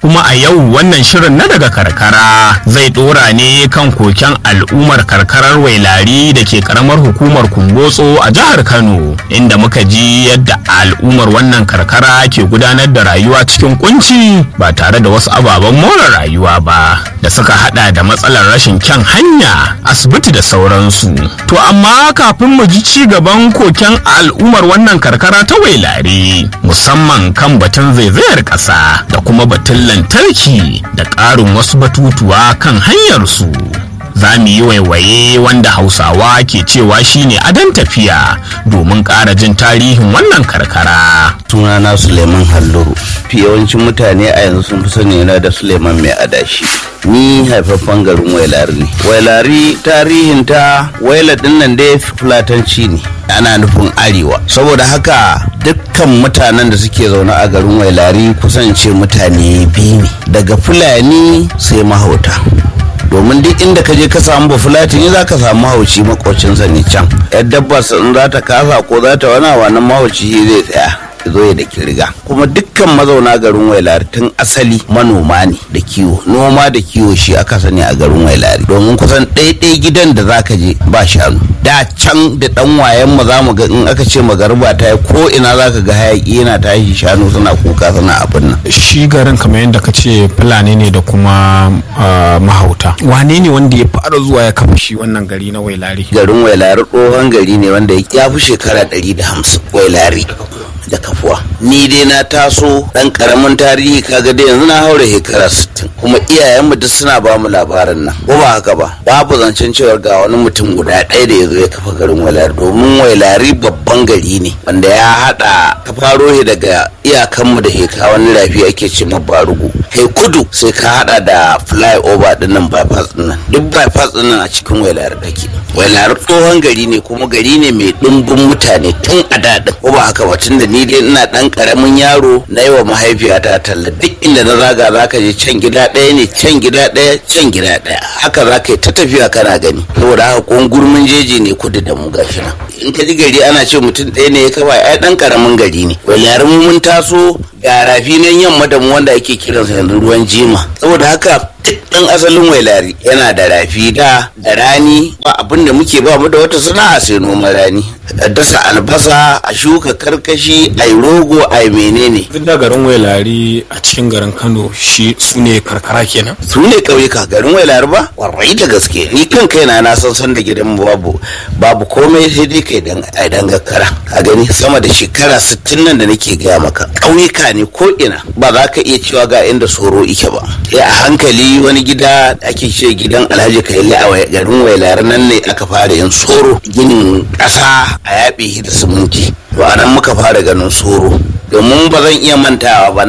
kuma a yau wannan shirin na daga karkara zai dora ne kan koken al'ummar karkarar wailari da ke karamar hukumar kumbotso a jihar kano inda muka ji yadda al'ummar wannan karkara ke gudanar da rayuwa cikin kunci ba tare da wasu ababen more rayuwa ba da suka hada da matsalar rashin kyan hanya asibiti da sauransu to amma kafin mu ji ci gaban koken al'ummar wannan karkara ta wailari musamman kan batun zaizayar ƙasa da kuma batun lantarki da ƙarin wasu batutuwa kan hanyarsu za mu yi waiwaye wanda hausawa ke cewa shine adon tafiya domin ƙara jin tarihin wannan karkara sunana suleiman halluru fi yawancin mutane a yanzu sun fi sani na da suleiman mai adashi ni haifaffen garin wailari ne wailari tarihin ta waila dinnan dai fulatanci ne ana nufin arewa saboda haka dukkan mutanen da suke zaune a garin wailari kusance mutane biyu ne daga fulani sai mahauta domin duk inda ka je ka samu bafulatini za ka samu mahauci makocinsa ne can yar dabba in za ta kasa ko za ta wani wannan mahauci zai tsaya zo ya da kirga kuma dukkan mazauna garin wailari tun asali manoma ne da kiwo noma da kiwo shi aka sani a garin wailari domin kusan ɗaiɗai gidan da za ka je ba shanu da can da ɗan wayan mu za mu ga in aka ce magarba ta yi ko ina za ka ga hayaki yana tashi shanu suna kuka suna abin nan shi garin kamar yadda ka ce fulani ne da kuma mahauta wane ne wanda ya fara zuwa ya kafa shi wannan gari na wailari garin wailari tsohon gari ne wanda ya fi shekara ɗari da hamsin wailari da kafuwa ni dai na taso dan karamin tarihi kaga dai yanzu na haura shekara 60 kuma iyayenmu duk suna ba mu labarin nan ko ba haka ba babu zancen cewa ga wani mutum guda ɗaya da ya zo ya kafa garin wailari domin wailari babban gari ne wanda ya haɗa ka faro shi daga iyakanmu da heka wani rafi ake ce ma barugu kai kudu sai ka haɗa da flyover din nan bypass din nan duk bypass din nan a cikin wailari take wailari tsohon gari ne kuma gari ne mai ɗumbin mutane tun a daɗin ko ba haka ba tun da ni dai ina dan karamin yaro na yi wa mahaifiyata talla duk inda na zaga za ka je can gida ɗaya ne can gida ɗaya can gida ɗaya haka za ka yi ta tafiya kana gani saboda haka ko gurmin jeji ne kudu da mu gashi nan in ka ji gari ana ce mutum ɗaya ne ya kafa ai dan karamin gari ne walarin mun taso ga rafi nan yamma da mu wanda ake kiransa yanzu ruwan jima saboda haka ɗan asalin wailari yana da rafi da da rani ba abin da muke ba mu da wata sana'a sai noman rani a dasa albasa a shuka karkashi a rogo a menene duk da garin wailari a cikin garin kano shi su ne karkara kenan su ne ƙauyuka garin wailari ba warai da gaske ni kan kaina na san san da gidan babu babu komai sai dai kai dan ai dan gakkara a gani sama da shekara 60 nan da nake gaya maka ƙauyuka ne ko ina ba za ka iya cewa ga inda soro ike ba sai a hankali wani gida da ake ce gidan alhaji kaili a garin wailar nan ne aka fara yin soro ginin ƙasa a yaɓe da siminti to a nan muka fara ganin soro domin ba zan iya mantawa ba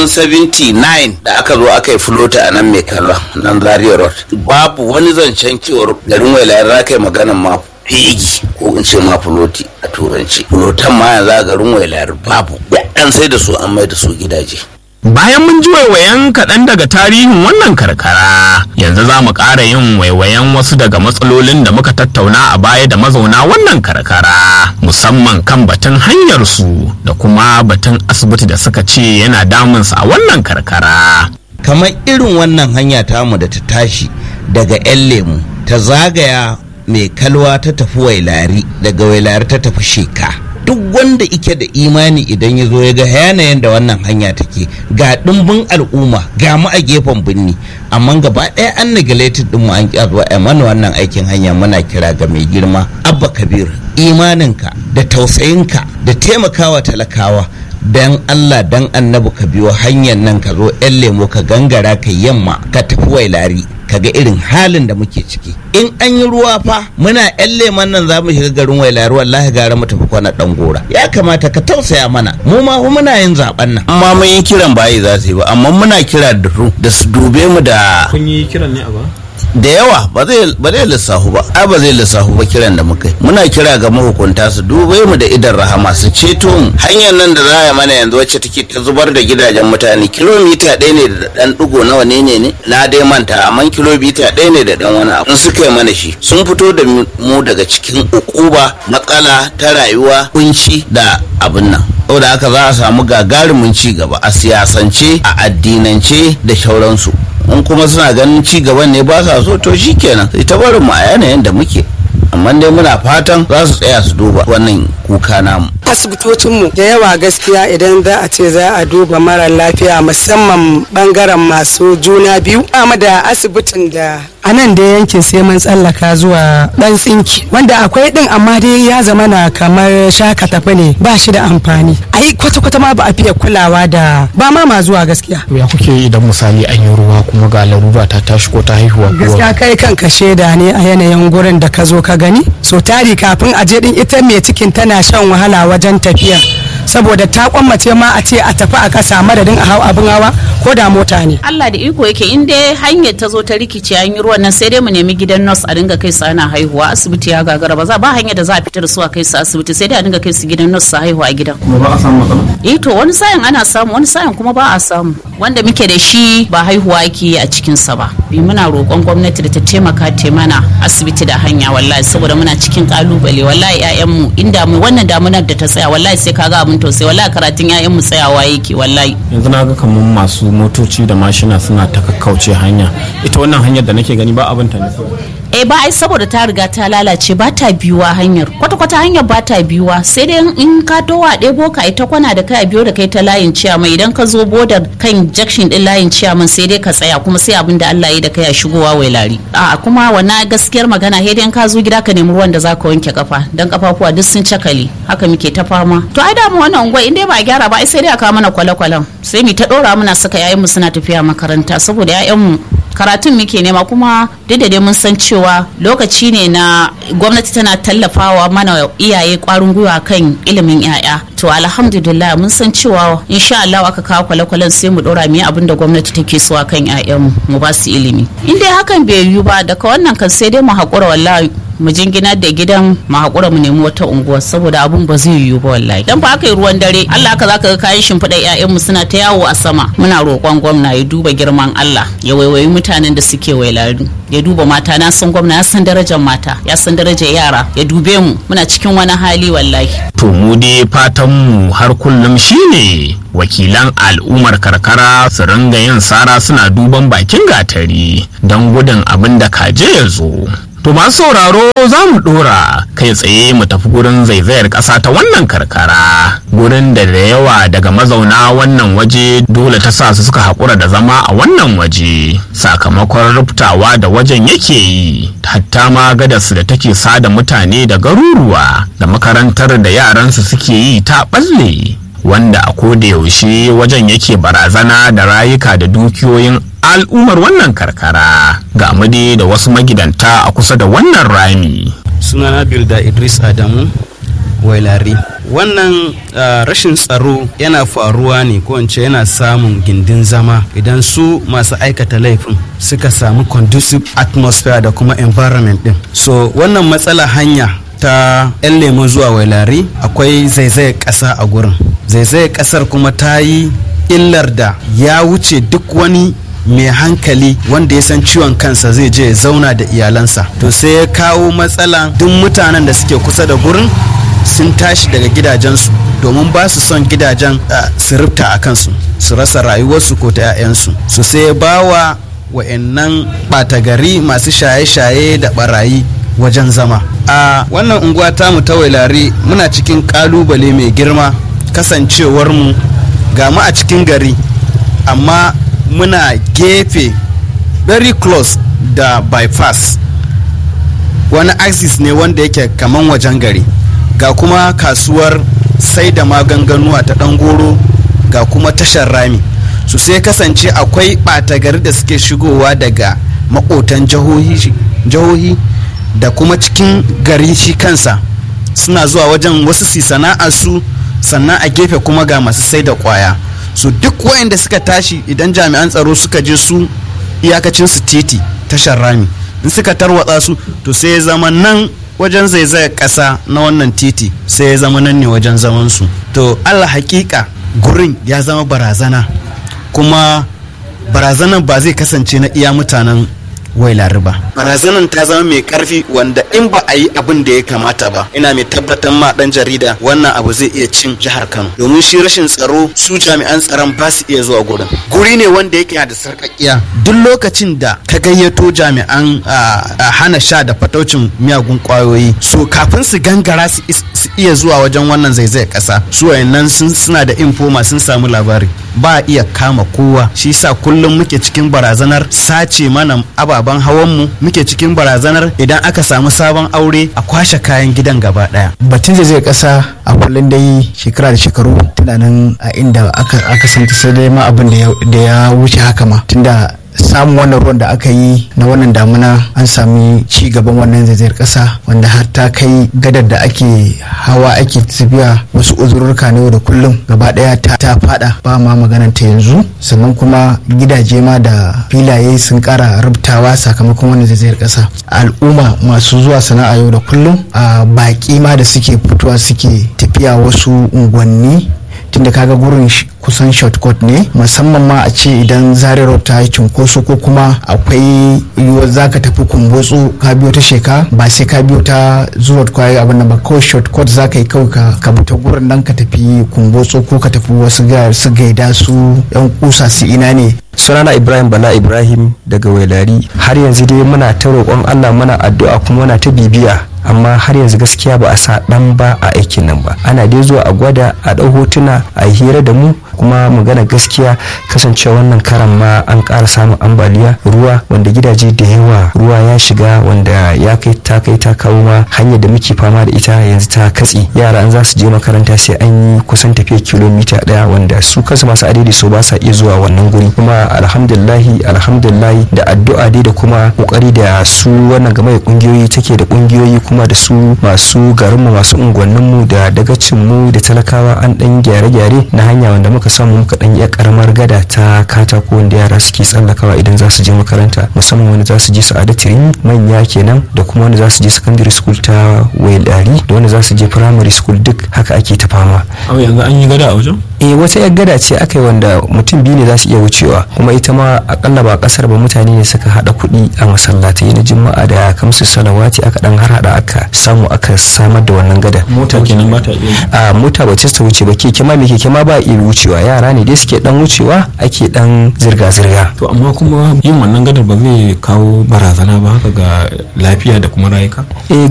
1979 da aka zo aka yi flota a nan mai kallon nan zaria road babu wani zancen cewar garin wailar za ka yi maganan ma fegi ko in ce ma fuloti a turanci fulotan ma yanzu a garin wailar babu an sai da su an mai da su gidaje Bayan mun ji waiwayen kaɗan daga tarihin wannan karkara, yanzu za mu ƙara yin waiwayen wasu daga matsalolin da muka tattauna a baya da mazauna wannan karkara, musamman kan batun hanyarsu da kuma batun asibiti da suka ce yana damunsu a wannan karkara. kamar irin wannan hanya tamu da ta tashi daga 'yan lemu ta zagaya mai kalwa ta tafi wailari daga wailari ta tafi sheka duk wanda ike da imani idan ya zo ya ga yanayin da wannan hanya take ga ɗimbin al'umma ga mu a gefen birni amma gaba ɗaya an neglected din mu an ƙi zuwa a mana wannan aikin hanya muna kira ga mai girma abba kabir imaninka da tausayinka da taimakawa talakawa dan Allah dan annabi ka biyo hanyar nan ka zo yan lemo ka gangara ka yamma ka tafi wailari ka ga irin halin da muke ciki in an yi ruwa fa muna yan leman nan za mu shiga garin wailari wallahi gara mu tafi kwana dan gora ya kamata ka tausaya mana mu ma fa muna yin zaben nan amma mun yi kiran bayi za su yi ba amma muna kira da su da su dube mu da Kun yi kiran ne a ba? da yawa ba zai ba zai lissafu ba ai ba zai lissafu ba kiran da muka yi muna kira ga mahukunta su dube mu da idan rahama su ceto mu hanyar nan da za a mana yanzu wacce take ta zubar da gidajen mutane kilomita ɗaya ne da ɗan ɗigo nawa ne ne ne na dai manta amma kilomita ɗaya ne da ɗan wani abu in suka yi mana shi sun fito da mu daga cikin ukuba matsala ta rayuwa kunci da abin nan saboda haka za a samu gagarumin ci gaba a siyasance a addinance da shauransu in kuma suna ganin ci gaban ne ba sa so to shikenan sai ta barin mu a yanayin da muke amma dai muna fatan za su tsaya su duba wannan kuka namu asibitocinmu da yawa gaskiya idan za a ce za a duba mara lafiya musamman bangaren masu juna biyu amma da asibitin da a nan da yankin sai mun tsallaka zuwa dan tsinki wanda akwai din amma dai ya zama na kamar shaka tafi ne ba shi da amfani ai kwata-kwata ma ba a fiye kulawa da ba ma ma zuwa gaskiya ya kuke yi idan misali an yi ruwa kuma ga larura ta tashi ko ta haihuwa gaskiya kai kanka shaida ne a yanayin gurin da ka zo ka gani so tari kafin a je din ita mai cikin tana shan wahala wajen tafiya saboda ta kwammace ma a ce a tafi a kasa madadin a hau abin hawa ko da mota ne Allah da iko yake in dai hanyar ta zo ta rikice an yi ruwan nan sai dai mu nemi gidan nurse a dinga kai su ana haihuwa asibiti ya gagara ba za ba hanyar da za a fitar su a kai su asibiti sai dai a dinga kai su gidan nurse su haihuwa a gidan kuma ba a samu matsala eh to wani sa'in ana samu wani sa'in kuma ba a samu wanda muke da shi ba haihuwa ake yi a cikin sa ba bi muna roƙon gwamnati da ta taimaka ta mana asibiti da hanya wallahi saboda muna cikin kalubale wallahi ƴaƴanmu inda mu wannan damunar da ta tsaya wallahi sai kaga abin tausayi wallahi karatun ƴaƴanmu tsayawa yake wallahi yanzu na ga kamar masu motoci da mashina suna ta kakkauce hanya ita wannan hanyar da nake gani ba abin ta ne eh ba ai saboda ta riga ta lalace ba ta biyuwa hanyar kwata-kwata hanyar ba ta biyuwa sai dai in ka towa ɗebo ka ita kwana da kai a biyo da kai ta layin ciyama idan ka zo bodar kan jakshin din layin ciyaman sai dai ka tsaya kuma sai abin da Allah ya da kai a shigowa wai lari a kuma wannan gaskiyar magana sai dai ka zo gida ka nemi ruwan da zaka wanke kafa dan kafafuwa duk sun cakale haka muke ta fama to ai da mu wannan unguwa in dai ba a gyara ba ai sai dai a kawo mana kwale-kwalen sai mu ta dora muna saka yayin mu suna tafiya makaranta saboda yayan mu karatun muke nema kuma duk da dai mun san cewa lokaci ne na gwamnati tana tallafawa mana iyaye kwarin gwiwa kan ilimin yaya to alhamdulillah mun san cewa insha Allah aka kawo kwale-kwalen sai mu dora mu abin da gwamnati take so a kan yayan mu ba su ilimi in dai hakan bai yiwu ba daga wannan kan sai dai mu haƙura wallahi mu jingina da gidan mu haƙura mu nemi wata unguwa saboda abun ba zai yiwu ba wallahi dan fa aka yi ruwan dare Allah ka zaka ga kayan shimfiɗa ƴaƴan mu suna ta yawo a sama muna roƙon gwamna ya duba girman Allah ya waiwayi mutanen da suke wailari ya duba mata na san gwamna ya san darajar mata ya san darajar yara ya dube mu muna cikin wani hali wallahi to mu dai fatan mu har kullum shine wakilan al'ummar karkara su ringa yin sara suna duban bakin gatari don gudun abin da kaje ya zo To masu sauraro za mu dora kai tsaye mu tafi gurin zaizayar ƙasa ta wannan karkara gurin da da yawa daga mazauna wannan waje dole ta sa su suka haƙura da zama a wannan waje sakamakon rubtawa da wajen yake yi hatta ma gadarsu da take sada mutane da garuruwa da makarantar da yaransu suke yi ta ɓalle wanda a koda yaushe wajen yake barazana da rayuka da dukiyoyin al'ummar wannan karkara ga amade da wasu magidanta a kusa da wannan rami sunana bilda idris adamu wailari wannan uh, rashin tsaro yana faruwa ne ko ce yana samun gindin zama idan su masu aikata laifin suka samu conducive atmosphere da kuma environment din so wannan matsala hanya ta 'yan lemo zuwa wailari akwai zaizayar ƙasa a gurin zaizayar ƙasar kuma ta yi illar da ya wuce duk wani mai hankali wanda ya san ciwon kansa zai je ya zauna da iyalansa to sai ya kawo matsala duk mutanen da suke kusa da gurin sun tashi daga gidajensu domin ba su son gidajen su rufta a kansu su rasa rayuwarsu ko ta 'ya'yansu su sai ya ba wa wa'annan ɓata gari masu shaye-shaye da barayi wajen zama a wannan unguwa tamu ta wailari muna cikin kalubale mai girma kasancewarmu ga mu a cikin gari amma muna gefe very close da bypass wani axis ne wanda yake kaman wajen gari ga kuma kasuwar sai da maganganuwa ta goro ga kuma tashar rami su sai kasance akwai ɓata gari da suke shigowa daga makotan jihohi da kuma cikin gari shi kansa suna zuwa wajen wasu si sana'ar su sannan a gefe kuma ga masu sai da kwaya su duk wayanda suka tashi idan jami'an tsaro suka je su iyakacin su titi tashar rami in suka tarwatsa su to sai ya zama nan wajen zaizayar ƙasa na wannan titi sai ya zama nan ne wajen zaman su to allah hakika gurin ya zama barazana kuma barazanan ba zai kasance na iya mutanen wailari ba barazanan ta zama mai karfi wanda in ba a yi abin da ya kamata ba ina mai tabbatar ma dan jarida wannan abu zai iya cin jihar kano domin shi rashin tsaro su jami'an tsaron ba su iya zuwa gurin guri ne wanda yake da sarƙaƙiya duk lokacin da ka gayyato jami'an hana sha da fataucin miyagun kwayoyi so kafin su gangara su iya zuwa wajen wannan zaizayar ƙasa su wayannan suna da infoma sun samu labari ba a iya kama kowa shi sa kullum muke cikin barazanar sace mana ababen hawanmu muke cikin barazanar idan aka samu sabon aure a kwashe kayan gidan gaba daya batun zai kasa a kullum dai shekara da shekaru tunanin a inda aka santa sai dai ma abin da ya wuce haka ma tunda samun wannan ruwan da aka yi na wannan damuna an sami ci gaban wannan zaizayar kasa wanda har ta kai gadar da ake hawa ake tafiya wasu uzurruka ne da kullum gaba daya ta, ta fada ba ma maganar ta yanzu sannan kuma gidaje ma da filaye sun kara rubtawa sakamakon wannan zaizayar kasa al'umma masu zuwa sana'a yau da kullum a baki ma da suke fitowa suke tafiya wasu unguwanni tunda kaga gurin kusan shortcut ne musamman ma a ce idan zarirau ta yi cunkoso ko kuma akwai yiwuwar za ka tafi kumbotso ka biyo ta sheka ba sai ka biyo ta zuwa kwaye abin da ba kawai shortcut za ka yi kawai ka bi ta gurin nan ka tafi kumbotso ko ka tafi wasu su gaida su yan kusa su ina ne sunana ibrahim bala ibrahim daga wailari har yanzu dai muna ta roƙon allah muna addu'a kuma muna ta bibiya amma har yanzu gaskiya ba a sa dan ba a aikin nan ba ana dai zuwa a gwada a ɗau hotuna a hira da mu kuma magana gaskiya kasancewa wannan karan ma an ƙara samun ambaliya ruwa wanda gidaje da yawa ruwa ya shiga wanda ya kai ta kai ta kawo ma hanyar da muke fama da ita yanzu ta katse yara an za su je makaranta sai an yi kusan tafiya kilomita ɗaya wanda su kansu masu adadi so ba sa iya zuwa wannan guri kuma alhamdulillahi alhamdulillahi da addu'a dai da kuma kokari da su wannan game da kungiyoyi take da kungiyoyi kuma da su masu garinmu masu unguwanninmu da dagacinmu da talakawa an dan gyare-gyare na hanya wanda muka samu muka dan iya karamar gada ta katako wanda yara suke tsallakawa idan za su je makaranta musamman wanda za su je sa'adatu manya kenan da kuma wanda za su je secondary school ta wailari da wanda za su je primary school duk haka ake ta fama yanzu an yi gada a wajen eh wata yar gada ce aka yi wanda mutum biyu ne za su iya wucewa kuma ita ma akalla ba kasar ba mutane ne suka hada kuɗi a masallatai na juma'a da kamsu salawati aka dan har hada aka samu aka samar da wannan gada mota kenan ba ta iya a mota ba ta wuce ba keke ma me keke ma ba iya wucewa yara ne dai suke dan wucewa ake dan zirga zirga to amma kuma yin wannan gadar ba zai kawo barazana ba haka ga lafiya da kuma rayuka eh